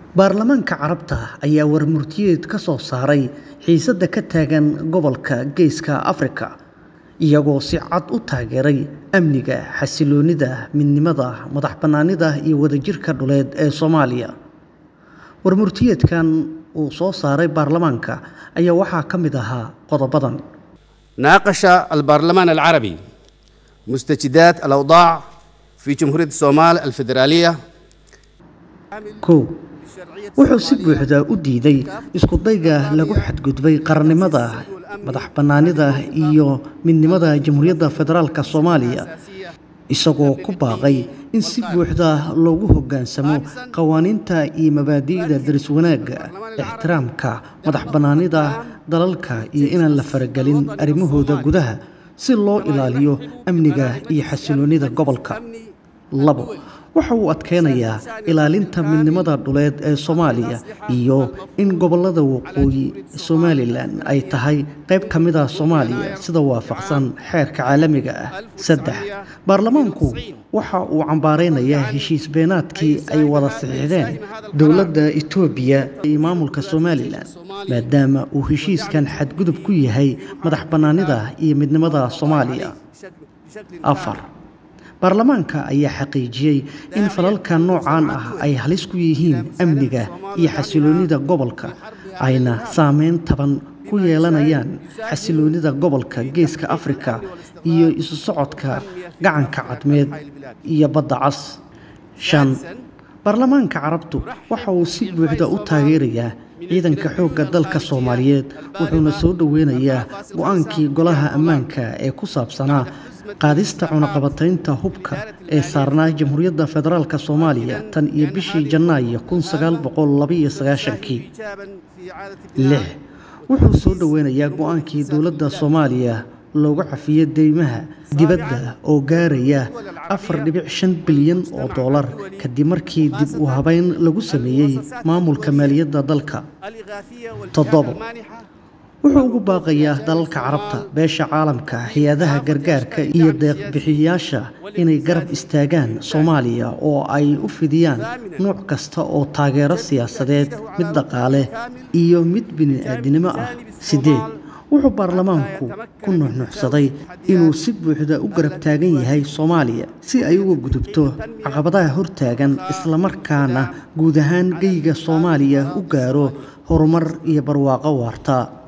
Baarlamaanka Carabta ayaa warmurtiyeed ka soo saaray xiisadda ka taagan gobolka Geeska Afrika, iyagoo si cad u taageeray amniga, xasilloonida, midnimada, madax-bannaanida iyo wadajirka dhuleed ee Soomaaliya. Warmurtiyeedkan uu soo saaray baarlamaanka ayaa waxaa ka mid ahaa qodobadan: ناقش البرلمان العربي مستجدات الأوضاع في جمهورية الصومال الفيدرالية kow wuxuu si buuxda u diiday isku-dayga lagu xadgudbay qarannimada madax-bannaanida iyo midnimada Jamhuuriyadda Federaalka Soomaaliya isagoo ku baaqay in si buuxda loogu hoggaansamo qawaaniinta iyo mabaadi'da daris wanaagga ixtiraamka madax-bannaanida dalalka iyo inaan la faragelin arrimahooda gudaha si loo ilaaliyo amniga iyo xasilloonida gobolka labo waxa uu adkeynayaa ilaalinta midnimada dhuleed ee Soomaaliya iyo in gobollada waqooyi Somalilan ay tahay qayb ka mid ah Soomaaliya sida waafaqsan xeerka caalamiga ah saddex baarlamaanku waxa uu cambaareynayaa heshiis beenaadkii ay wada saxiixdeen dowladda Itoobiya iyo maamulka Somalilan maadaama uu heshiiskan xadgudub ku yahay madax-bannaanida iyo midnimada Soomaaliya afar baarlamaanka ayaa xaqiijiyey in falalka noocan ah ay halis ku yihiin amniga iyo xasilloonida gobolka ayna saameyn taban ku yeelanayaan xasilloonida gobolka geeska afrika iyo isu socodka gacanka cadmeed iyo badda cas shan baarlamaanka carabtu waxa uu si buuxda u taageerayaa ciidanka xoogga dalka soomaaliyeed wuxuuna soo dhoweynayaa go-aankii golaha ammaanka ee ku saabsanaa qaadista cunaqabataynta hubka ee saarnaa jamhuuriyadda federaalk soomaaliya tan iyo bishii janaayo kun sagaal boqol labaiyo sagaashankii lix wuxuu soo dhoweynayaa go-aankii dowladda soomaaliya loogu cafiyey deymaha dibadda oo gaaraya afar dhibic shan bilyan oo doolar kadib markii dib u habeyn lagu sameeyey maamulka maaliyadda dalka toddobo wuxuu ugu baaqayaa dalalka carabta beesha caalamka hay-adaha gargaarka iyo deeq-bixiyayaasha inay garab istaagaan soomaaliya oo ay u fidiyaan nooc kasta oo taageero siyaasadeed mid dhaqaale iyo mid bini-aadinimo ah siddeed wuxuu baarlamaanku ku nuxnuxsaday inuu si buuxda u garab taagan yahay soomaaliya si ay uga gudubto caqabadaha hortaagan islamarkaana guud ahaan geyga soomaaliya u gaaro horumar iyo barwaaqo waarta